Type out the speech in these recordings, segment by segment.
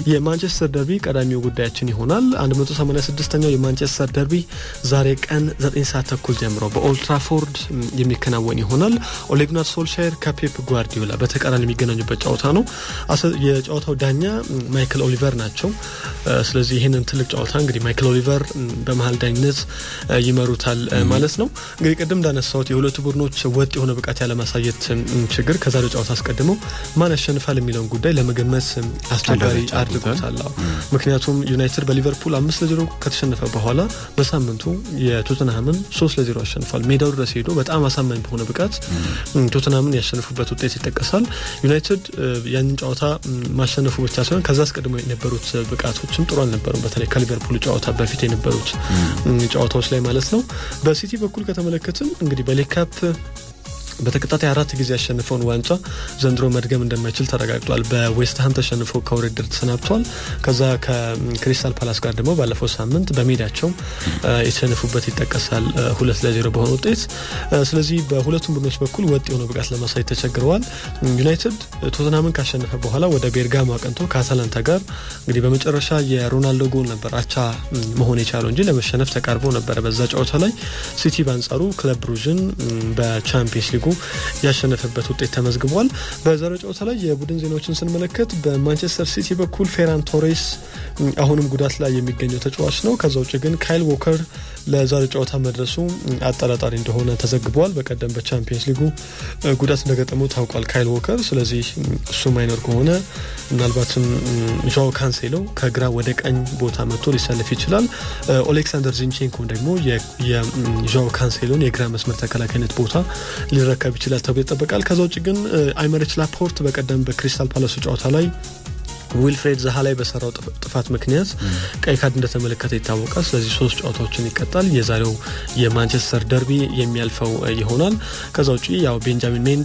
የማንቸስተር ደርቢ ቀዳሚው ጉዳያችን ይሆናል። 186ኛው የማንቸስተር ደርቢ ዛሬ ቀን 9 ሰዓት ተኩል ጀምሮ በኦልትራፎርድ የሚከናወን ይሆናል። ኦሌግናር ሶልሻየር ከፔፕ ጓርዲዮላ በተቃራኒ የሚገናኙበት ጨዋታ ነው። የጨዋታው ዳኛ ማይክል ኦሊቨር ናቸው። ስለዚህ ይህንን ትልቅ ጨዋታ እንግዲህ ማይክል ኦሊቨር በመሀል ዳኝነት ይመሩታል ማለት ነው። እንግዲህ ቅድም እንዳነሳሁት የሁለቱ ቡድኖች ወጥ የሆነ ብቃት ያለማሳየት ችግር ከዛሬው ጨዋታ አስቀድመው ማን ያሸንፋል የሚለውን ጉዳይ ለመገመት አስቸጋሪ አድርጎታል። ምክንያቱም ዩናይትድ በሊቨርፑል አምስት ለዜሮ ከተሸነፈ በኋላ በሳምንቱ የቶተንሃምን ሶስት ለዜሮ አሸንፏል። ሜዳው ድረስ ሄዶ በጣም አሳማኝ በሆነ ብቃት ቶተንሃምን ያሸንፉበት ውጤት ይጠቀሳል። ዩናይትድ ያንን ጨዋታ ማሸነፉ ብቻ ሳይሆን ከዛ አስቀድሞ የነበሩት ብቃቶችም ጥሩ አልነበሩም። በተለይ ከሊቨርፑል ጨዋታ በፊት የነበሩት ጨዋታዎች ላይ ማለት ነው። በሲቲ በኩል ከተመለከትን እንግዲህ በሌካፕ በተከታታይ አራት ጊዜ ያሸንፈውን ዋንጫ ዘንድሮ መድገም እንደማይችል ተረጋግጧል። በዌስትሃም ተሸንፎ ከውድድር ተሰናብቷል። ከዛ ከክሪስታል ፓላስ ጋር ደግሞ ባለፈው ሳምንት በሜዳቸው የተሸነፉበት ይጠቀሳል፣ ሁለት ለዜሮ በሆነ ውጤት። ስለዚህ በሁለቱም ቡድኖች በኩል ወጥ የሆነ ብቃት ለማሳየት ተቸግረዋል። ዩናይትድ ቶተናምን ካሸነፈ በኋላ ወደ ቤርጋሞ አቅንቶ ከአታላንታ ጋር እንግዲህ በመጨረሻ የሮናልዶ ጎል ነበር አቻ መሆን የቻለው እንጂ ለመሸነፍ ተቃርቦ ነበረ በዛ ጨዋታ ላይ። ሲቲ በአንጻሩ ክለብ ብሩዥን በቻምፒየንስ ሊጉ ያሸነፈበት ውጤት ተመዝግቧል። በዛሬው ጨዋታ ላይ የቡድን ዜናዎችን ስንመለከት በማንቸስተር ሲቲ በኩል ፌራን ቶሬስ አሁንም ጉዳት ላይ የሚገኘው ተጫዋች ነው። ከዛ ውጭ ግን ካይል ዎከር ለዛሬው ጨዋታ መድረሱ አጠራጣሪ እንደሆነ ተዘግቧል። በቀደም በቻምፒየንስ ሊጉ ጉዳት እንደገጠመው ታውቋል ካይል ዎከር። ስለዚህ እሱ ማይኖር ከሆነ ምናልባትም ዣኦ ካንሴሎ ከግራ ወደ ቀኝ ቦታ መጥቶ ሊሰለፍ ይችላል። ኦሌክሳንደር ዚንቼንኮም ደግሞ የዣኦ ካንሴሎን የግራ መስመር ተከላካይነት ቦታ ሊረከብ ይችላል ተብሎ ይጠበቃል። ከዛ ውጭ ግን አይመሪች ላፖርት በቀደም በክሪስታል ፓላሱ ጨዋታ ላይ ዊልፍሬድ ዛሃ ላይ በሰራው ጥፋት ምክንያት ቀይ ካርድ እንደተመለከተ ይታወቃል። ስለዚህ ሶስት ጨዋታዎችን ይቀጣል። የዛሬው የማንቸስተር ደርቢ የሚያልፈው ይሆናል። ከዛ ውጭ ያው ቤንጃሚን ሜንዲ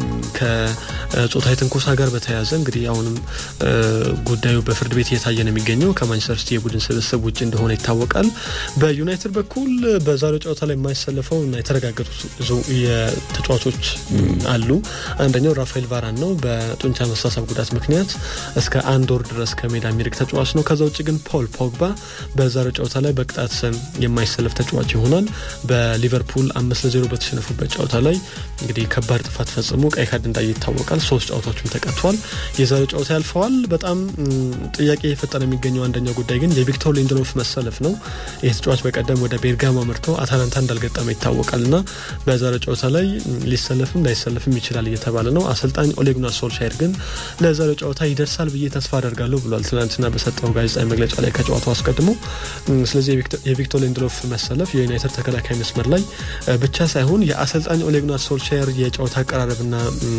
ከጾታዊ ትንኮሳ ጋር በተያያዘ እንግዲህ አሁንም ጉዳዩ በፍርድ ቤት እየታየ ነው የሚገኘው ከማንቸስተር ሲቲ የቡድን ስብስብ ውጭ እንደሆነ ይታወቃል። በዩናይትድ በኩል በዛሬው ጨዋታ ላይ የማይሰለፈው እና የተረጋገጡት ተጫዋቾች አሉ። አንደኛው ራፋኤል ቫራን ነው። በጡንቻ መሳሳብ ጉዳት ምክንያት እስከ አንድ ወር ድረስ ከሜዳ የሚርቅ ተጫዋች ነው። ከዛ ውጭ ግን ፖል ፖግባ በዛሬው ጨዋታ ላይ በቅጣት የማይሰለፍ ተጫዋች ይሆናል። በሊቨርፑል አምስት ለዜሮ በተሸነፉበት ጨዋታ ላይ እንግዲህ ከባድ ጥፋት ፈጽሞ ቀይ ካርድ እንዳየ ይታወቃል። ሶስት ጨዋታዎችም ተቀጥቷል። የዛሬው ጨዋታ ያልፈዋል። በጣም ጥያቄ የፈጠረ የሚገኘው አንደኛው ጉዳይ ግን የቪክቶር ሊንድሎፍ መሰለፍ ነው። ይህ ተጫዋች በቀደም ወደ ቤርጋሞ አምርተው አታላንታ እንዳልገጠመ ይታወቃል እና በዛሬው ጨዋታ ላይ ሊሰለፍም ላይሰለፍም ይችላል እየተባለ ነው። አሰልጣኝ ኦሌጉናር ሶልሻየር ግን ለዛሬው ጨዋታ ይደርሳል ብዬ ተስፋ አደርጋለሁ ብሏል። ትናንትና በሰጠው ጋዜጣዊ መግለጫ ላይ ከጨዋታው አስቀድሞ። ስለዚህ የቪክቶር ሊንድሎፍ መሰለፍ የዩናይትድ ተከላካይ መስመር ላይ ብቻ ሳይሆን የአሰልጣኝ ኦሌጉናር ሶልሻየር የጨዋታ አቀራረብና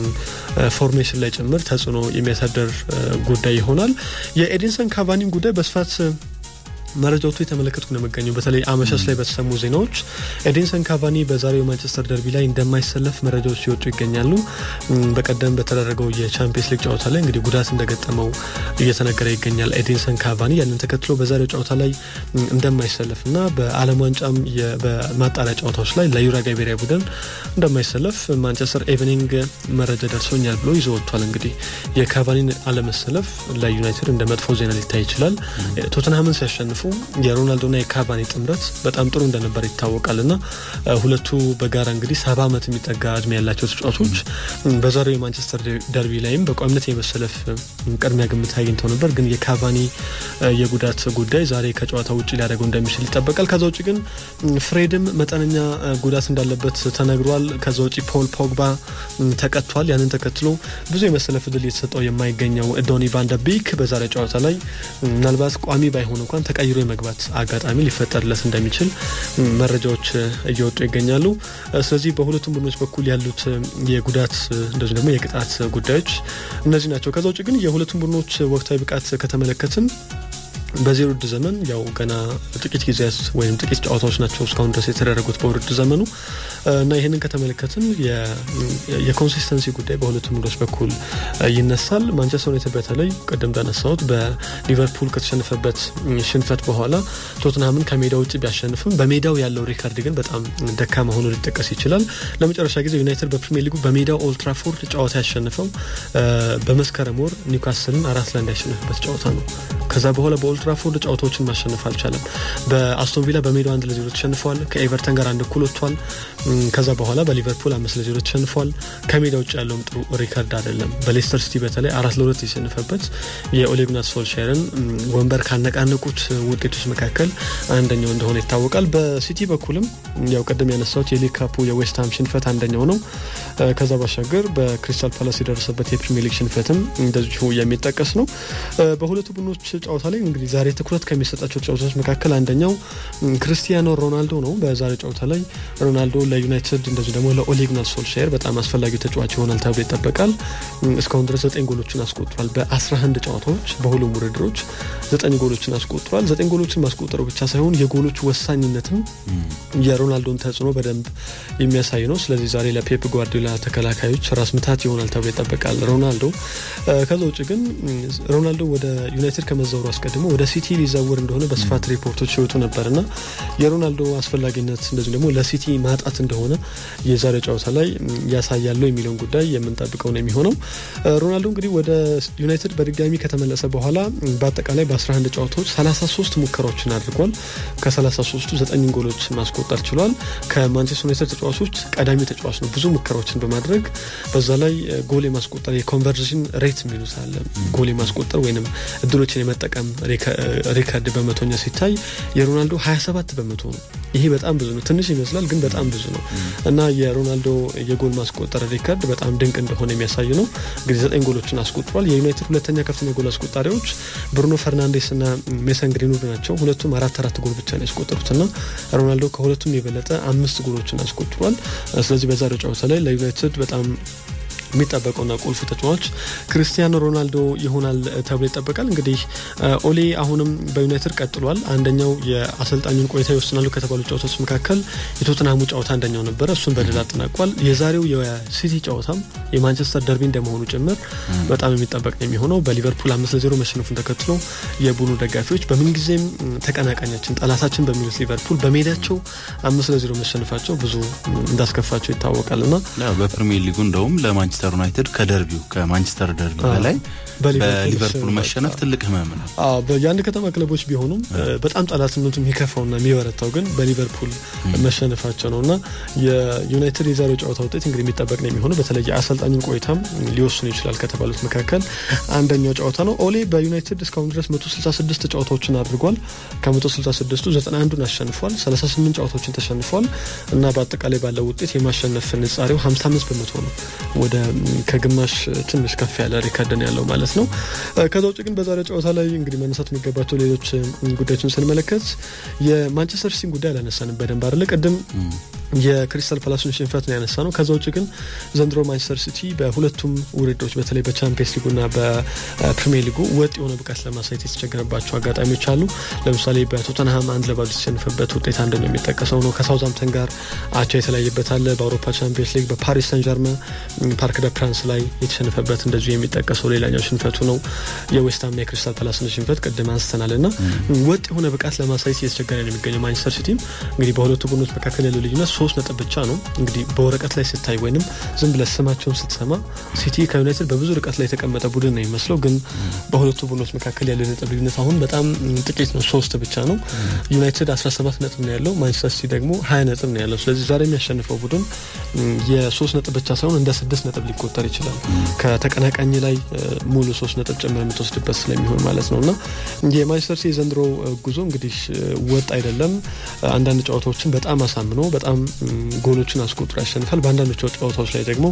ፎርሜሽን ላይ ጭምር ተጽዕኖ የሚያሳደር ጉዳይ ይሆናል። የኤዲንሰን ካቫኒን ጉዳይ በስፋት መረጃዎቹ የተመለከትኩ ነው የሚገኘው። በተለይ አመሻሽ ላይ በተሰሙ ዜናዎች ኤዲንሰን ካቫኒ በዛሬው ማንቸስተር ደርቢ ላይ እንደማይሰለፍ መረጃዎች ሲወጡ ይገኛሉ። በቀደም በተደረገው የቻምፒየንስ ሊግ ጨዋታ ላይ እንግዲህ ጉዳት እንደገጠመው እየተነገረ ይገኛል። ኤዲንሰን ካቫኒ ያንን ተከትሎ በዛሬው ጨዋታ ላይ እንደማይሰለፍ እና በዓለም ዋንጫም በማጣሪያ ጨዋታዎች ላይ ለዩራጋይ ብሔራዊ ቡድን እንደማይሰለፍ ማንቸስተር ኤቨኒንግ መረጃ ደርሶኛል ብሎ ይዞ ወጥቷል። እንግዲህ የካቫኒን አለመሰለፍ ለዩናይትድ እንደ መጥፎ ዜና ሊታይ ይችላል። ቶተንሃምን ሲያሸንፉ የሮናልዶና የካቫኒ ጥምረት በጣም ጥሩ እንደነበር ይታወቃል እና ሁለቱ በጋራ እንግዲህ ሰባ ዓመት የሚጠጋ እድሜ ያላቸው ተጫዋቾች በዛሬው የማንቸስተር ደርቢ ላይም በቋሚነት የመሰለፍ ቅድሚያ ግምት አግኝተው ነበር። ግን የካቫኒ የጉዳት ጉዳይ ዛሬ ከጨዋታ ውጭ ሊያደርገው እንደሚችል ይጠበቃል። ከዛ ውጭ ግን ፍሬድም መጠነኛ ጉዳት እንዳለበት ተነግሯል። ከዛ ውጭ ፖል ፖግባ ተቀጥቷል። ያንን ተከትሎ ብዙ የመሰለፍ እድል የተሰጠው የማይገኘው ዶኒ ቫን ደ ቢክ በዛሬ ጨዋታ ላይ ምናልባት ቋሚ ባይሆን እንኳን ተቀይሮ የመግባት አጋጣሚ ሊፈጠርለት እንደሚችል መረጃዎች እየወጡ ይገኛሉ። ስለዚህ በሁለቱም ቡድኖች በኩል ያሉት የጉዳት እንደዚሁ ደግሞ የቅጣት ጉዳዮች እነዚህ ናቸው። ከዛ ውጭ ግን የሁለቱም ቡድኖች ወቅታዊ ብቃት ከተመለከትን በዚህ ውድድር ዘመን ያው ገና ጥቂት ጊዜያት ወይም ጥቂት ጨዋታዎች ናቸው እስካሁን ድረስ የተደረጉት በውድድር ዘመኑ እና ይህንን ከተመለከትን የኮንሲስተንሲ ጉዳይ በሁለቱም ቡድኖች በኩል ይነሳል። ማንቸስተር ዩናይትድ በተለይ ቅድም እንዳነሳሁት በሊቨርፑል ከተሸነፈበት ሽንፈት በኋላ ቶትንሃምን ከሜዳ ውጭ ቢያሸንፍም በሜዳው ያለው ሪካርድ ግን በጣም ደካማ ሆኖ ሊጠቀስ ይችላል። ለመጨረሻ ጊዜ ዩናይትድ በፕሪሚየር ሊጉ በሜዳው ኦልትራፎርድ ጨዋታ ያሸንፈው በመስከረም ወር ኒውካስልን አራት ለአንድ ያሸነፈበት ጨዋታ ነው። ከዛ በኋላ በኦልትራፎርድ ጨዋታዎችን ማሸነፍ አልቻለም። በአስቶን ቪላ በሜዳው አንድ ለዜሮ ተሸንፏል። ከኤቨርተን ጋር አንድ እኩል ወጥቷል። ከዛ በኋላ በሊቨርፑል አምስት ለዜሮ ተሸንፏል። ከሜዳ ውጭ ያለውም ጥሩ ሪካርድ አይደለም። በሌስተር ሲቲ በተለይ አራት ለሁለት የተሸነፈበት የኦሌግናት ሶልሻርን ወንበር ካነቃነቁት ውጤቶች መካከል አንደኛው እንደሆነ ይታወቃል። በሲቲ በኩልም ያው ቀደም ያነሳሁት የሊግ ካፑ የዌስትሃም ሽንፈት አንደኛው ነው። ከዛ ባሻገር በክሪስታል ፓላስ የደረሰበት የፕሪሚየር ሊግ ሽንፈትም እንደዚሁ የሚጠቀስ ነው። በሁለቱ ቡድኖች ጨዋታ ላይ እንግዲህ ዛሬ ትኩረት ከሚሰጣቸው ጨዋታዎች መካከል አንደኛው ክርስቲያኖ ሮናልዶ ነው። በዛሬ ጨዋታ ላይ ሮናልዶ ለዩናይትድ እንደዚሁ ደግሞ ለኦሌግናር ሶልሻየር በጣም አስፈላጊው ተጫዋች ይሆናል ተብሎ ይጠበቃል። እስካሁን ድረስ ዘጠኝ ጎሎችን አስቆጥሯል። በ11 ጨዋታዎች በሁሉም ውድድሮች ዘጠኝ ጎሎችን አስቆጥሯል። ዘጠኝ ጎሎችን ማስቆጠሩ ብቻ ሳይሆን የጎሎቹ ወሳኝነትም የሮናልዶን ተጽዕኖ በደንብ የሚያሳይ ነው። ስለዚህ ዛሬ ለፔፕ ጓርዲዮላ ተከላካዮች ራስ ምታት ይሆናል ተብሎ ይጠበቃል ሮናልዶ። ከዛ ውጭ ግን ሮናልዶ ወደ ዩናይትድ ከመዛወሩ አስቀድሞ ወደ ሲቲ ሊዛወር እንደሆነ በስፋት ሪፖርቶች ይወጡ ነበርና የሮናልዶ አስፈላጊነት እንደዚሁ ደግሞ ለሲቲ ማጣት እንደሆነ የዛሬ ጨዋታ ላይ ያሳያሉ የሚለውን ጉዳይ የምንጠብቀው ነው የሚሆነው። ሮናልዶ እንግዲህ ወደ ዩናይትድ በድጋሚ ከተመለሰ በኋላ በአጠቃላይ በ11 ጨዋታዎች 33 ሙከራዎችን አድርጓል። ከ33ቱ ዘጠኝ ጎሎች ማስቆጠር ችሏል። ከማንቸስተር ዩናይትድ ተጫዋቾች ቀዳሚ ተጫዋች ነው ብዙ ሙከራዎችን በማድረግ በዛ ላይ ጎል የማስቆጠር የኮንቨርዥን ሬት የሚሉት አለ ጎል የማስቆጠር ወይም እድሎችን የመጠቀም ሪከርድ በመቶኛ ሲታይ የሮናልዶ 27 በመቶ ነው። ይሄ በጣም ብዙ ነው። ትንሽ ይመስላል ግን በጣም ብዙ ነው እና የሮናልዶ የጎል ማስቆጠር ሪከርድ በጣም ድንቅ እንደሆነ የሚያሳይ ነው። እንግዲህ ዘጠኝ ጎሎችን አስቆጥሯል። የዩናይትድ ሁለተኛ ከፍተኛ ጎል አስቆጣሪዎች ብሩኖ ፈርናንዴስ እና ሜሰን ግሪንውድ ናቸው። ሁለቱም አራት አራት ጎል ብቻ ነው ያስቆጠሩት እና ሮናልዶ ከሁለቱም የበለጠ አምስት ጎሎችን አስቆጥሯል። ስለዚህ በዛሬው ጨዋታ ላይ ለዩናይትድ በጣም የሚጠበቀውና ቁልፉ ተጫዋች ክርስቲያኖ ሮናልዶ ይሆናል ተብሎ ይጠበቃል። እንግዲህ ኦሌ አሁንም በዩናይትድ ቀጥሏል። አንደኛው የአሰልጣኙን ቆይታ ይወስናሉ ከተባሉ ጨዋታዎች መካከል የቶትናሙ ጨዋታ አንደኛው ነበረ። እሱን በድል አጠናቋል። የዛሬው የሲቲ ጨዋታም የማንቸስተር ደርቢ እንደመሆኑ ጭምር በጣም የሚጠበቅ ነው የሚሆነው። በሊቨርፑል አምስት ለዜሮ መሸነፉን ተከትሎ የቡድኑ ደጋፊዎች በምንጊዜም ተቀናቃኛችን ጠላታችን በሚሉት ሊቨርፑል በሜዳቸው አምስት ለዜሮ መሸነፋቸው ብዙ እንዳስከፋቸው ይታወቃል እና በፕሪሚየር ሊጉ እንደውም ለማንቸስተር ዩናይትድ ከደርቢው ከማንቸስተር ደርቢ በላይ በሊቨርፑል መሸነፍ ትልቅ ህመም ነው። የአንድ ከተማ ክለቦች ቢሆኑም በጣም ጠላትነቱ የሚከፋውና የሚበረታው ግን በሊቨርፑል መሸነፋቸው ነው እና የዩናይትድ የዛሬው ጨዋታ ውጤት እንግዲህ የሚጠበቅ ነው የሚሆነው። በተለይ የአሰልጣኙን ቆይታም ሊወስኑ ይችላል ከተባሉት መካከል አንደኛው ጨዋታ ነው። ኦሌ በዩናይትድ እስካሁን ድረስ 166 ጨዋታዎችን አድርጓል። ከ166ቱ 91ዱን አሸንፏል። 38 ጨዋታዎችን ተሸንፏል እና በአጠቃላይ ባለው ውጤት የማሸነፍ ንጻሬው 55 በመቶ ነው። ወደ ከግማሽ ትንሽ ከፍ ያለ ሪከርድ ነው ያለው ማለት ነው። ከዛ ውጭ ግን በዛሬ ጨዋታ ላይ እንግዲህ መነሳት የሚገባቸው ሌሎች ጉዳዮችን ስንመለከት የማንቸስተር ሲቲን ጉዳይ አላነሳንም በደንብ አይደለ። ቅድም የክሪስታል ፓላሱን ሽንፈት ነው ያነሳ ነው። ከዛ ውጭ ግን ዘንድሮ ማንቸስተር ሲቲ በሁለቱም ውድድሮች በተለይ በቻምፒየንስ ሊጉና በፕሪሚየር ሊጉ ወጥ የሆነ ብቃት ለማሳየት የተቸገረባቸው አጋጣሚዎች አሉ። ለምሳሌ በቶተንሃም አንድ ለባዶ የተሸነፈበት ውጤት አንደኛው የሚጠቀሰው ነው። ከሳውዛምተን ጋር አቻ የተለያየበት አለ። በአውሮፓ ቻምፒየንስ ሊግ በፓሪስ ሰን ጀርመ ፓርክ ደ ፕራንስ ላይ የተሸነፈበት እንደዚሁ የሚጠቀሰው ሌላኛው ሽንፈቱ ነው። የዌስትሃምና የክሪስታል ፓላስን ሽንፈት ቅድም አንስተናል እና ወጥ የሆነ ብቃት ለማሳየት እየተቸገረ ነው የሚገኘው ማንቸስተር ሲቲም እንግዲህ በሁለቱ ቡድኖች መካከል ያለው ልዩነት ሶስት ነጥብ ብቻ ነው። እንግዲህ በወረቀት ላይ ስታይ ወይንም ዝም ብለህ ስማቸውን ስትሰማ ሲቲ ከዩናይትድ በብዙ ርቀት ላይ የተቀመጠ ቡድን ነው የሚመስለው፣ ግን በሁለቱ ቡድኖች መካከል ያለው ነጥብ ልዩነት አሁን በጣም ጥቂት ነው፣ ሶስት ብቻ ነው። ዩናይትድ 17 ነጥብ ነው ያለው፣ ማንቸስተር ሲቲ ደግሞ 20 ነጥብ ነው ያለው። ስለዚህ ዛሬ የሚያሸንፈው ቡድን የሶስት ነጥብ ብቻ ሳይሆን እንደ ስድስት ነጥብ ሊቆጠር ይችላል ከተቀናቃኝ ላይ ሙሉ ሶስት ነጥብ ጭምር የምትወስድበት ስለሚሆን ማለት ነው እና የማንቸስተር ሲቲ የዘንድሮ ጉዞ እንግዲህ ወጥ አይደለም። አንዳንድ ጨዋታዎችን በጣም አሳምኖ በጣም ጎሎችን አስቆጥሮ ያሸንፋል። በአንዳንዶቹ ጨዋታዎች ላይ ደግሞ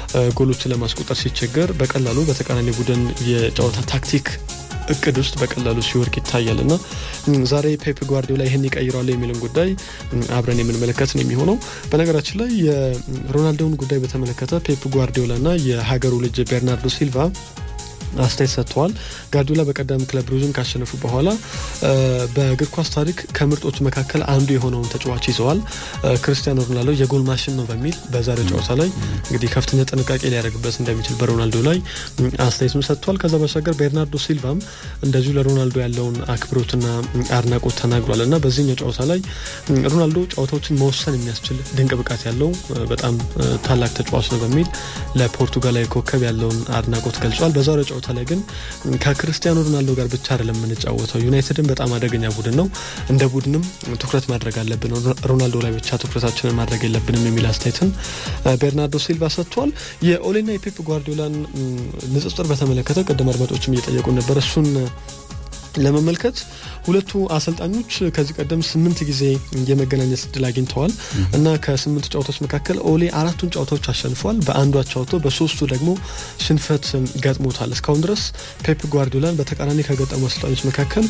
ጎሎችን ለማስቆጠር ሲቸገር በቀላሉ በተቃራኒ ቡድን የጨዋታ ታክቲክ እቅድ ውስጥ በቀላሉ ሲወርቅ ይታያል እና ዛሬ ፔፕ ጓርዲዮላ ይህን ይቀይረዋል የሚለውን ጉዳይ አብረን የምንመለከት ነው የሚሆነው። በነገራችን ላይ የሮናልዶውን ጉዳይ በተመለከተ ፔፕ ጓርዲዮላ እና የሀገሩ ልጅ ቤርናርዶ ሲልቫ አስተያየት ሰጥተዋል። ጋርዲዮላ በቀደም ክለብ ብሩዥን ካሸነፉ በኋላ በእግር ኳስ ታሪክ ከምርጦቹ መካከል አንዱ የሆነውን ተጫዋች ይዘዋል። ክርስቲያኖ ሮናልዶ የጎል ማሽን ነው በሚል በዛሬው ጨዋታ ላይ እንግዲህ ከፍተኛ ጥንቃቄ ሊያደርግበት እንደሚችል በሮናልዶ ላይ አስተያየቱን ሰጥቷል። ከዛ ባሻገር ቤርናርዶ ሲልቫም እንደዚሁ ለሮናልዶ ያለውን አክብሮትና አድናቆት ተናግሯል እና በዚህኛው ጨዋታ ላይ ሮናልዶ ጨዋታዎችን መወሰን የሚያስችል ድንቅ ብቃት ያለው በጣም ታላቅ ተጫዋች ነው በሚል ለፖርቱጋላዊ ኮከብ ያለውን አድናቆት ገልጿል። በዛሬው ጨዋታ ላይ ግን ከክርስቲያኖ ሮናልዶ ጋር ብቻ አይደለም የምንጫወተው። ዩናይትድን በጣም አደገኛ ቡድን ነው፣ እንደ ቡድንም ትኩረት ማድረግ አለብን፣ ሮናልዶ ላይ ብቻ ትኩረታችንን ማድረግ የለብንም የሚል አስተያየትን ቤርናርዶ ሲልቫ ሰጥቷል። የኦሌና የፔፕ ጓርዲዮላን ንጽጽር በተመለከተ ቅድም አድማጮችም እየጠየቁ ነበር እሱን ለመመልከት ሁለቱ አሰልጣኞች ከዚህ ቀደም ስምንት ጊዜ የመገናኘት እድል አግኝተዋል እና ከስምንት ጨዋታዎች መካከል ኦሌ አራቱን ጨዋታዎች አሸንፏል። በአንዱ አቻ ወጥቶ በሶስቱ ደግሞ ሽንፈት ገጥሞታል። እስካሁን ድረስ ፔፕ ጓርዲዮላን በተቃራኒ ከገጠሙ አሰልጣኞች መካከል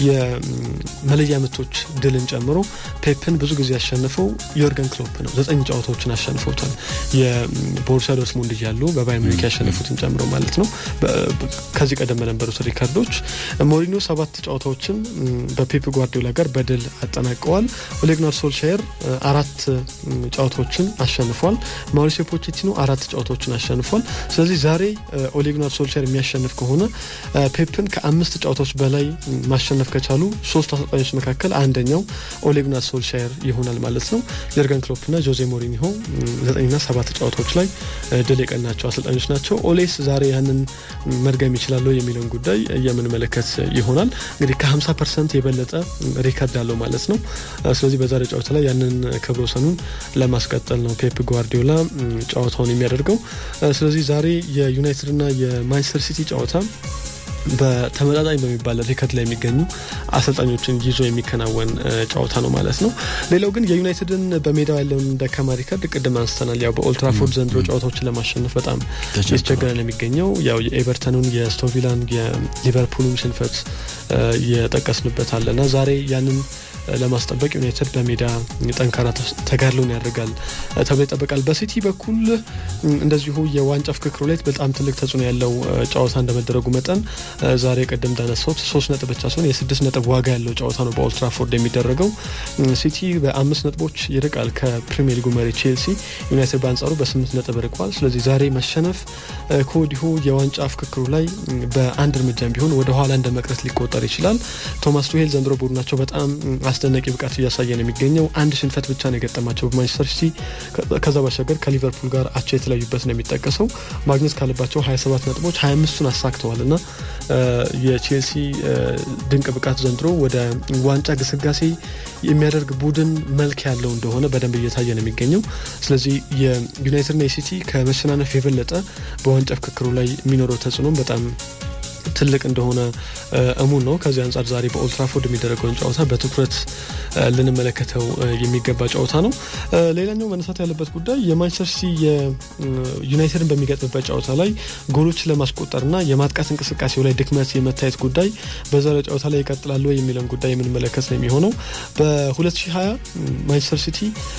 የመለያ ምቶች ድልን ጨምሮ ፔፕን ብዙ ጊዜ ያሸንፈው ዮርገን ክሎፕ ነው። ዘጠኝ ጨዋታዎችን አሸንፈውታል። የቦሩሲያ ዶርትሙንድ እያሉ በባየር ሙኒክ ያሸነፉትን ጨምሮ ማለት ነው። ከዚህ ቀደም በነበሩት ሪካርዶች ሞሪኒዮ ሰባት ጨዋታዎችን በፔፕ ጓርዲዮላ ጋር በድል አጠናቀዋል። ኦሌግናር ሶልሻየር አራት ጨዋታዎችን አሸንፏል። ማውሪሲዮ ፖቼቲኖ አራት ጨዋታዎችን አሸንፏል። ስለዚህ ዛሬ ኦሌግናር ሶልሻየር የሚያሸንፍ ከሆነ ፔፕን ከአምስት ጨዋታዎች በላይ ማሸነፍ ከቻሉ ሶስት አሰልጣኞች መካከል አንደኛው ኦሌግናር ሶልሻየር ይሆናል ማለት ነው። የርገን ክሎፕና ጆዜ ሞሪኒሆ ዘጠኝና ሰባት ጨዋታዎች ላይ ድል የቀናቸው አሰልጣኞች ናቸው። ኦሌስ ዛሬ ያንን መድገም ይችላሉ የሚለውን ጉዳይ የምንመለከት ይሆናል። እንግዲህ ከ50 ፐርሰንት የበለጠ ሪከርድ አለው ማለት ነው። ስለዚህ በዛሬ ጨዋታ ላይ ያንን ክብረ ወሰኑን ለማስቀጠል ነው ፔፕ ጓርዲዮላ ጨዋታውን የሚያደርገው። ስለዚህ ዛሬ የዩናይትድና የማንቸስተር ሲቲ ጨዋታ በተመጣጣኝ በሚባል ሪከርድ ላይ የሚገኙ አሰልጣኞችን ይዞ የሚከናወን ጨዋታ ነው ማለት ነው። ሌላው ግን የዩናይትድን በሜዳው ያለውን ደካማ ሪከርድ ቅድም አንስተናል። ያው በኦልትራፎርድ ዘንድሮ ጨዋታዎችን ለማሸነፍ በጣም ያስቸገረን የሚገኘው ያው የኤቨርተኑን፣ የስቶቪላን፣ የሊቨርፑልን ሽንፈት እየጠቀስንበት አለና ዛሬ ያንን ለማስጠበቅ ዩናይትድ በሜዳ ጠንካራ ተጋድሎን ያደርጋል ተብሎ ይጠበቃል። በሲቲ በኩል እንደዚሁ የዋንጫ ፍክክሩ ላይ በጣም ትልቅ ተጽዕኖ ያለው ጨዋታ እንደመደረጉ መጠን ዛሬ ቅድም እንዳነሳሁት ሶስት ነጥብ ብቻ ሲሆን የስድስት ነጥብ ዋጋ ያለው ጨዋታ ነው በኦልትራፎርድ የሚደረገው። ሲቲ በአምስት ነጥቦች ይርቃል ከፕሪሚየር ሊጉ መሪ ቼልሲ። ዩናይትድ በአንጻሩ በስምንት ነጥብ ርቋል። ስለዚህ ዛሬ መሸነፍ ከወዲሁ የዋንጫ ፍክክሩ ላይ በአንድ እርምጃም ቢሆን ወደ ኋላ እንደ መቅረት ሊቆጠር ይችላል። ቶማስ ቱሄል ዘንድሮ ቡድናቸው በጣም አስደናቂ ብቃት እያሳየ ነው የሚገኘው። አንድ ሽንፈት ብቻ ነው የገጠማቸው በማንቸስተር ሲቲ። ከዛ ባሻገር ከሊቨርፑል ጋር አቻ የተለያዩበት ነው የሚጠቀሰው። ማግኘት ካለባቸው 27 ነጥቦች 25ቱን አሳክተዋል እና የቼልሲ ድንቅ ብቃት ዘንድሮ ወደ ዋንጫ ግስጋሴ የሚያደርግ ቡድን መልክ ያለው እንደሆነ በደንብ እየታየ ነው የሚገኘው። ስለዚህ የዩናይትድና የሲቲ ከመሸናነፍ የበለጠ በዋንጫ ፍክክሩ ላይ የሚኖረው ተጽዕኖም በጣም ትልቅ እንደሆነ እሙን ነው። ከዚህ አንጻር ዛሬ በኦልትራፎርድ የሚደረገውን ጨዋታ በትኩረት ልንመለከተው የሚገባ ጨዋታ ነው። ሌላኛው መነሳት ያለበት ጉዳይ የማንቸስተር ሲቲ የዩናይትድን በሚገጥምበት ጨዋታ ላይ ጎሎችን ለማስቆጠርና የማጥቃት እንቅስቃሴው ላይ ድክመት የመታየት ጉዳይ በዛሬው ጨዋታ ላይ ይቀጥላሉ የሚለውን ጉዳይ የምንመለከት ነው የሚሆነው በ2020 ማንቸስተር ሲቲ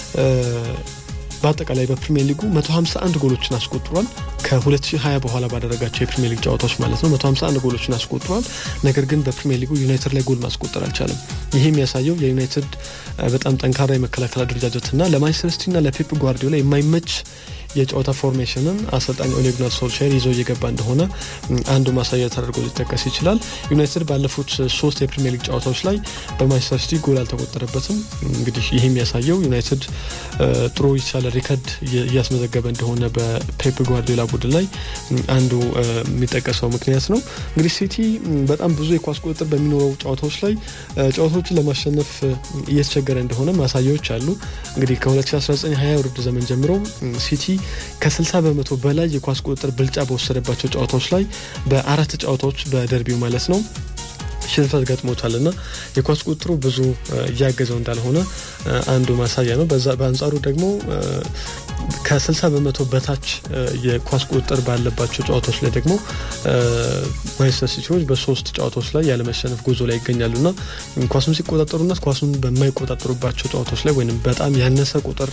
በአጠቃላይ በፕሪሚየር ሊጉ 151 ጎሎችን አስቆጥሯል። ከ2020 በኋላ ባደረጋቸው የፕሪሚየር ሊግ ጨዋታዎች ማለት ነው 151 ጎሎችን አስቆጥሯል። ነገር ግን በፕሪሚየር ሊጉ ዩናይትድ ላይ ጎል ማስቆጠር አልቻለም። ይህ የሚያሳየው የዩናይትድ በጣም ጠንካራ የመከላከል አደረጃጀትና ለማንቸስተር ሲቲና ለፔፕ ጓርዲዮላ የማይመች የጨዋታ ፎርሜሽንን አሰልጣኝ ኦሌ ጉናር ሶልሻየር ይዞ እየገባ እንደሆነ አንዱ ማሳያ ተደርጎ ሊጠቀስ ይችላል። ዩናይትድ ባለፉት ሶስት የፕሪሚየር ሊግ ጨዋታዎች ላይ በማንቸስተር ሲቲ ጎል አልተቆጠረበትም። እንግዲህ ይህ የሚያሳየው ዩናይትድ ጥሩ የተሻለ ሪከርድ እያስመዘገበ እንደሆነ በፔፕ ጓርዲዮላ ቡድን ላይ አንዱ የሚጠቀሰው ምክንያት ነው። እንግዲህ ሲቲ በጣም ብዙ የኳስ ቁጥጥር በሚኖረው ጨዋታዎች ላይ ጨዋታዎችን ለማሸነፍ እየተቸገረ እንደሆነ ማሳያዎች አሉ። እንግዲህ ከ2019/20 ውድድር ዘመን ጀምሮ ሲቲ ከ60 በመቶ በላይ የኳስ ቁጥጥር ብልጫ በወሰደባቸው ጨዋታዎች ላይ በአራት ጨዋታዎች በደርቢው ማለት ነው ሽንፈት ገጥሞታል እና የኳስ ቁጥሩ ብዙ እያገዘው እንዳልሆነ አንዱ ማሳያ ነው። በአንጻሩ ደግሞ ከ60 በመቶ በታች የኳስ ቁጥጥር ባለባቸው ጨዋታዎች ላይ ደግሞ ማንቸስተር ሲቲዎች በሶስት ጨዋታዎች ላይ ያለመሸነፍ ጉዞ ላይ ይገኛሉና ኳሱን ሲቆጣጠሩና ኳሱን በማይቆጣጠሩባቸው ጨዋታዎች ላይ ወይም በጣም ያነሰ ቁጥር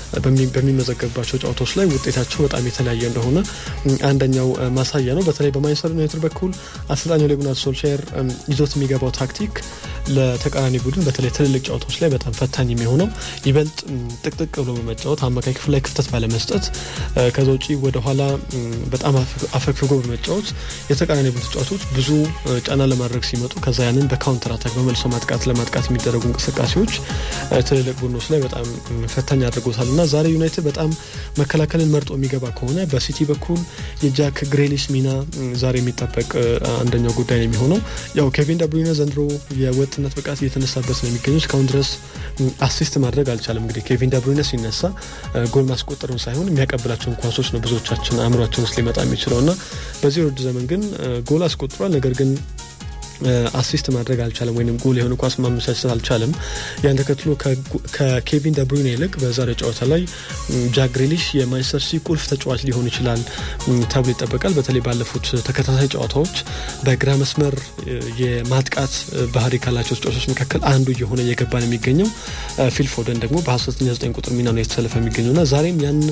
በሚመዘገብባቸው ጨዋታዎች ላይ ውጤታቸው በጣም የተለያየ እንደሆነ አንደኛው ማሳያ ነው። በተለይ በማንቸስተር ዩናይትድ በኩል አሰልጣኝ ኦሌ ጉናር ሶልሻየር ይዞት የሚገባው ታክቲክ ለተቃራኒ ቡድን በተለይ ትልልቅ ጨዋታዎች ላይ በጣም ፈታኝ የሚሆነው ይበልጥ ጥቅጥቅ ብሎ በመጫወት አማካይ ክፍል ላይ ክፍተት ባለመስጠት ከዛ ውጪ ወደኋላ በጣም አፈግፍጎ በመጫወት የተቃራኒ ቡድን ተጫዋቾች ብዙ ጫና ለማድረግ ሲመጡ ከዛ ያንን በካውንተር አታክ በመልሶ ማጥቃት ለማጥቃት የሚደረጉ እንቅስቃሴዎች ትልልቅ ቡድኖች ላይ በጣም ፈታኝ አድርጎታል እና ዛሬ ዩናይትድ በጣም መከላከልን መርጦ የሚገባ ከሆነ በሲቲ በኩል የጃክ ግሬሊሽ ሚና ዛሬ የሚጠበቅ አንደኛው ጉዳይ ነው የሚሆነው። ያው ኬቪን ደብሩይነ ዘንድሮ የወጥነት ብቃት እየተነሳበት ነው የሚገኘው። እስካሁን ድረስ አሲስት ማድረግ አልቻለም። እንግዲህ ኬቪን ደብሩይነ ሲነሳ ጎል ማስቆጠሩን ሳይሆን የሚያቀብላቸውን ኳሶች ነው ብዙዎቻችን አእምሯችን ውስጥ ሊመጣ የሚችለው እና በዚህ ውድድር ዘመን ግን ጎል አስቆጥሯል። ነገር ግን አሲስት ማድረግ አልቻለም፣ ወይም ጎል የሆነ ኳስ ማመቻቸት አልቻለም። ያን ተከትሎ ከኬቪን ደብሩይነ ይልቅ በዛሬ ጨዋታ ላይ ጃክ ግሪሊሽ የማንቸስተር ሲቲ ቁልፍ ተጫዋች ሊሆን ይችላል ተብሎ ይጠበቃል። በተለይ ባለፉት ተከታታይ ጨዋታዎች በግራ መስመር የማጥቃት ባህሪ ካላቸው ተጫዋቾች መካከል አንዱ እየሆነ እየገባ ነው የሚገኘው። ፊል ፎደን ደግሞ በ19 ቁጥር ሚና ነው የተሰለፈ የሚገኘው እና ዛሬም ያን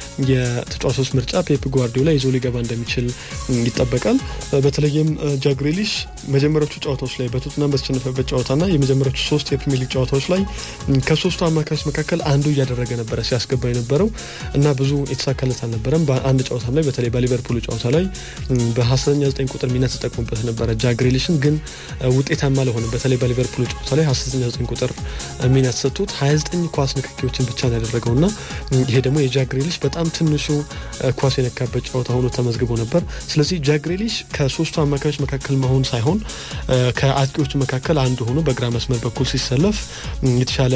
የተጫዋቾች ምርጫ ፔፕ ጓርዲዮላ ይዞ ሊገባ እንደሚችል ይጠበቃል። በተለይም ጃክ ግሪሊሽ መጀመሪያዎቹ ጨዋታዎች ላይ በቶትናም በተሸነፈበት ጨዋታና የመጀመሪያዎቹ ሶስት የፕሪሚየር ሊግ ጨዋታዎች ላይ ከሶስቱ አማካዮች መካከል አንዱ እያደረገ ነበረ ሲያስገባ የነበረው እና ብዙ የተሳካለት አልነበረም። በአንድ ጨዋታም ላይ በተለይ በሊቨርፑል ጨዋታ ላይ በሀሰተኛ ዘጠኝ ቁጥር ሚና ተጠቅሞበት ነበረ። ጃክ ግሪሊሽን ግን ውጤታማ አልሆነም። በተለይ በሊቨርፑል ጨዋታ ላይ ሀሰተኛ ዘጠኝ ቁጥር ሚና ተሰጥቶት 29 ኳስ ንክኪዎችን ብቻ ነው ያደረገው እና ይሄ ደግሞ የጃክ ግሪሊሽ በጣም ትንሹ ኳስ የነካበት ጨዋታ ሆኖ ተመዝግቦ ነበር። ስለዚህ ጃክ ግሪሊሽ ከሶስቱ አማካዮች መካከል መሆን ሳይሆን ከአጥቂዎቹ መካከል አንዱ ሆኖ በግራ መስመር በኩል ሲሰለፍ የተሻለ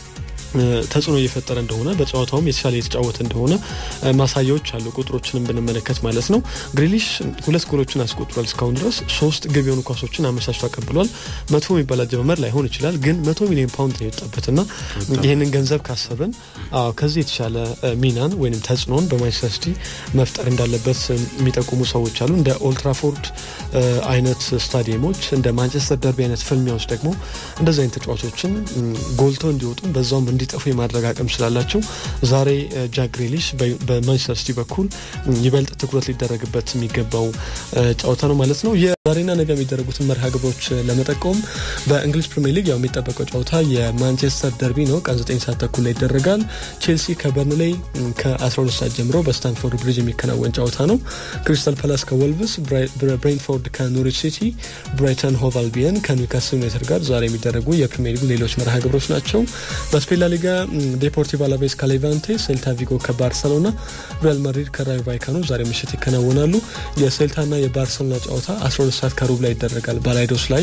ተጽዕኖ እየፈጠረ እንደሆነ በጨዋታውም የተሻለ የተጫወተ እንደሆነ ማሳያዎች አሉ። ቁጥሮችንም ብንመለከት ማለት ነው። ግሪሊሽ ሁለት ጎሎችን አስቆጥሯል። እስካሁን ድረስ ሶስት ግብ የሆኑ ኳሶችን አመቻችቶ አቀብሏል። መጥፎ የሚባል አጀማመር ላይሆን ይችላል፣ ግን መቶ ሚሊዮን ፓውንድ ነው የወጣበትና ይህንን ገንዘብ ካሰብን ከዚህ የተሻለ ሚናን ወይም ተጽዕኖን በማንቸስተር ሲቲ መፍጠር እንዳለበት የሚጠቁሙ ሰዎች አሉ። እንደ ኦልትራፎርድ አይነት ስታዲየሞች፣ እንደ ማንቸስተር ደርቢ አይነት ፍልሚያዎች ደግሞ እንደዚህ አይነት ተጫዋቾችን ጎልተው እንዲወጡ በዛውም እንዲጠፉ የማድረግ አቅም ስላላቸው ዛሬ ጃክ ግሪሊሽ በማንቸስተር ሲቲ በኩል ይበልጥ ትኩረት ሊደረግበት የሚገባው ጨዋታ ነው ማለት ነው። የዛሬና ነገ የሚደረጉትን መርሃ ግብሮች ለመጠቆም በእንግሊዝ ፕሪሚየር ሊግ ያው የሚጠበቀው ጨዋታ የማንቸስተር ደርቢ ነው። ቀን 9 ሰዓት ተኩል ላይ ይደረጋል። ቼልሲ ከበርንሌይ ከ12 ሰዓት ጀምሮ በስታንፎርድ ብሪጅ የሚከናወን ጨዋታ ነው። ክሪስታል ፓላስ ከወልቭስ፣ ብሬንትፎርድ ከኖሪች ሲቲ፣ ብራይተን ሆቭ አልቢየን ከኒውካስል ዩናይትድ ጋር ዛሬ የሚደረጉ የፕሪሚየር ሊግ ሌሎች መርሃ ግብሮች ናቸው። በስፔን ላሊጋ ዴፖርቲቭ አላቬስ ከሌቫንቴ፣ ሴልታ ቪጎ ከባርሰሎና፣ ሪያል ማድሪድ ከራዮ ቫይካኖ ዛሬ ምሽት ይከናወናሉ። የሴልታና የባርሰሎና ጨዋታ 12 ሰዓት ከሩብ ላይ ይደረጋል። ባላይዶስ ላይ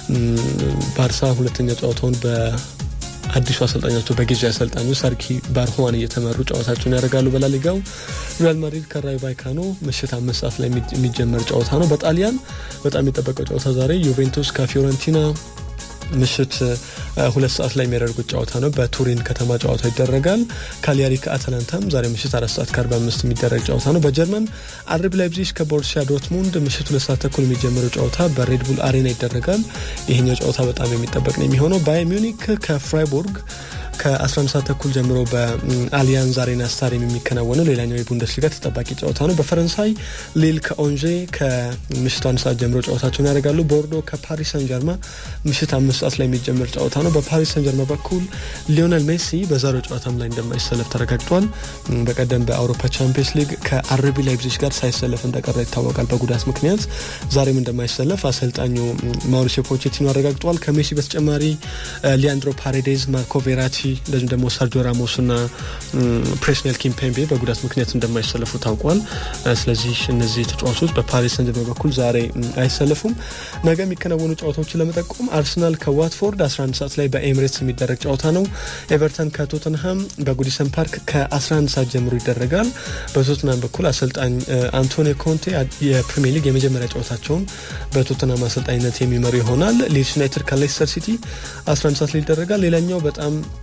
ባርሳ ሁለተኛ ጨዋታውን በአዲሱ አሰልጣኛቸው በጊዜ አሰልጣኙ ሰርኪ ባርሆዋን እየተመሩ ጨዋታቸውን ያደርጋሉ። በላሊጋው ሪያል ማድሪድ ከራዮ ቫይካኖ ምሽት አምስት ሰዓት ላይ የሚጀመር ጨዋታ ነው። በጣሊያን በጣም የሚጠበቀው ጨዋታ ዛሬ ዩቬንቱስ ከፊዮረንቲና ምሽት ሁለት ሰዓት ላይ የሚያደርጉት ጨዋታ ነው። በቱሪን ከተማ ጨዋታ ይደረጋል። ካሊያሪ ከአትላንታም ዛሬ ምሽት አራት ሰዓት ከአርባ አምስት የሚደረግ ጨዋታ ነው። በጀርመን አርቢ ላይፕዚግ ከቦሩሲያ ዶርትሙንድ ምሽት ሁለት ሰዓት ተኩል የሚጀምረው ጨዋታ በሬድቡል አሬና ይደረጋል። ይህኛው ጨዋታ በጣም የሚጠበቅ ነው የሚሆነው። ባየር ሚዩኒክ ከፍራይቡርግ ከ11 ሰዓት ተኩል ጀምሮ በአሊያንዝ አሬና ስታዲየም የሚከናወነው ሌላኛው የቡንደስሊጋ ተጠባቂ ጨዋታ ነው። በፈረንሳይ ሊል ከኦንዤ ከምሽት አንድ ሰዓት ጀምሮ ጨዋታቸውን ያደርጋሉ። ቦርዶ ከፓሪስ ሰን ጀርማ ምሽት አምስት ሰዓት ላይ የሚጀምር ጨዋታ ነው። በፓሪስ ሰን ጀርማ በኩል ሊዮነል ሜሲ በዛሬው ጨዋታም ላይ እንደማይሰለፍ ተረጋግጧል። በቀደም በአውሮፓ ቻምፒየንስ ሊግ ከአርቢ ላይፕዚግ ጋር ሳይሰለፍ እንደቀረ ይታወቃል በጉዳት ምክንያት። ዛሬም እንደማይሰለፍ አሰልጣኙ ማውሪሲዮ ፖቼቲኖ አረጋግጧል። ከሜሲ በተጨማሪ ሊያንድሮ ፓሬዴዝ፣ ማርኮ ቬራቲ እንደዚሁም ደግሞ ሰርጂዮ ራሞስ እና ፕሬስኔል ኪምፔምቤ በጉዳት ምክንያት እንደማይሰለፉ ታውቋል። ስለዚህ እነዚህ ተጫዋቾች በፓሪስ ሰን ጀርመን በኩል ዛሬ አይሰለፉም። ነገ የሚከናወኑ ጨዋታዎችን ለመጠቆም አርሰናል ከዋትፎርድ 11 ሰዓት ላይ በኤምሬትስ የሚደረግ ጨዋታ ነው። ኤቨርተን ከቶተንሃም በጉዲሰን ፓርክ ከ11 ሰዓት ጀምሮ ይደረጋል። በቶተንሃም በኩል አሰልጣኝ አንቶኒ ኮንቴ የፕሪሚየር ሊግ የመጀመሪያ ጨዋታቸውን በቶተንሃም አሰልጣኝነት የሚመሩ ይሆናል። ሊድስ ዩናይትድ ከሌስተር ሲቲ 11 ሰዓት ላይ ይደረጋል። ሌላኛው በጣም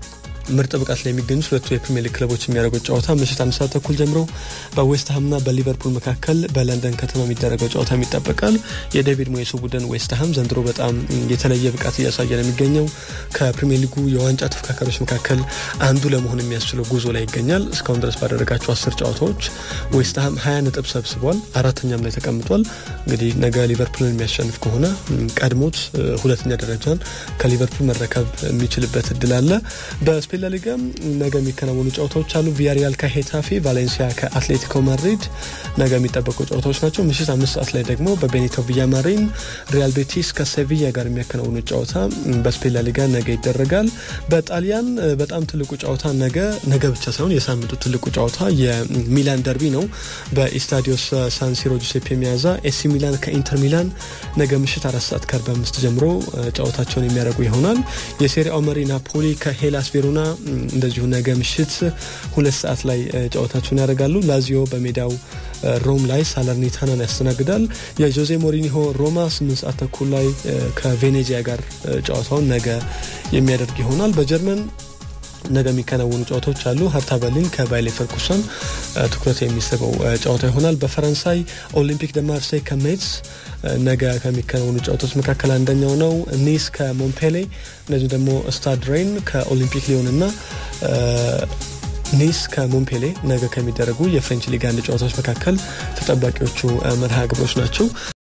ምርጥ ብቃት ላይ የሚገኙት ሁለቱ የፕሪሚየር ሊግ ክለቦች የሚያደርጉት ጨዋታ ምሽት አንድ ሰዓት ተኩል ጀምሮ በዌስትሃምና በሊቨርፑል መካከል በለንደን ከተማ የሚደረገው ጨዋታ ይጠበቃል። የዴቪድ ሞየሱ ቡድን ዌስትሃም ዘንድሮ በጣም የተለየ ብቃት እያሳየ ነው የሚገኘው። ከፕሪሚየር ሊጉ የዋንጫ ተፎካካሪዎች መካከል አንዱ ለመሆን የሚያስችለው ጉዞ ላይ ይገኛል። እስካሁን ድረስ ባደረጋቸው አስር ጨዋታዎች ዌስትሃም ሀያ ነጥብ ሰብስቧል። አራተኛም ላይ ተቀምጧል። እንግዲህ ነገ ሊቨርፑልን የሚያሸንፍ ከሆነ ቀድሞት ሁለተኛ ደረጃን ከሊቨርፑል መረከብ የሚችልበት እድል አለ። በስፔን ላሊጋ ነገ የሚከናወኑ ጨዋታዎች አሉ። ቪያሪያል ከሄታፌ፣ ቫሌንሲያ ከአትሌቲኮ ማድሪድ ነገ የሚጠበቁ ጨዋታዎች ናቸው። ምሽት አምስት ሰዓት ላይ ደግሞ በቤኒቶ ቪያማሪን ሪያል ቤቲስ ከሴቪያ ጋር የሚያከናውኑ ጨዋታ በስፔን ላሊጋ ነገ ይደረጋል። በጣሊያን በጣም ትልቁ ጨዋታ ነገ ነገ ብቻ ሳይሆን የሳምንቱ ትልቁ ጨዋታ የሚላን ደርቢ ነው። በኢስታዲዮስ ሳንሲሮ ጁሴፔ ሚያዛ ኤሲ ሚላን ከኢንተር ሚላን ነገ ምሽት አራት ሰዓት ከአርባ አምስት ጀምሮ ጨዋታቸውን የሚያደርጉ ይሆናል። የሴሪአው መሪ ናፖሊ ከሄላስ ቬሮና እንደዚሁ ነገ ምሽት ሁለት ሰዓት ላይ ጨዋታቸውን ያደርጋሉ። ላዚዮ በሜዳው ሮም ላይ ሳለርኒታናን ያስተናግዳል። የጆዜ ሞሪኒሆ ሮማ ስምንት ሰዓት ተኩል ላይ ከቬኔዚያ ጋር ጨዋታውን ነገ የሚያደርግ ይሆናል። በጀርመን ነገ የሚከናወኑ ጨዋታዎች አሉ። ሀርታ በርሊን ከባየር ሌቨርኩሰን ትኩረት የሚስበው ጨዋታ ይሆናል። በፈረንሳይ ኦሊምፒክ ደ ማርሴይ ከሜትስ ነገ ከሚከናወኑ ጨዋታዎች መካከል አንደኛው ነው። ኒስ ከሞንፔሌ እንደዚሁ ደግሞ ስታድ ሬን ከኦሊምፒክ ሊዮን እና ኒስ ከሞንፔሌ ነገ ከሚደረጉ የፍሬንች ሊግ አንድ ጨዋታዎች መካከል ተጠባቂዎቹ መርሃ ግብሮች ናቸው።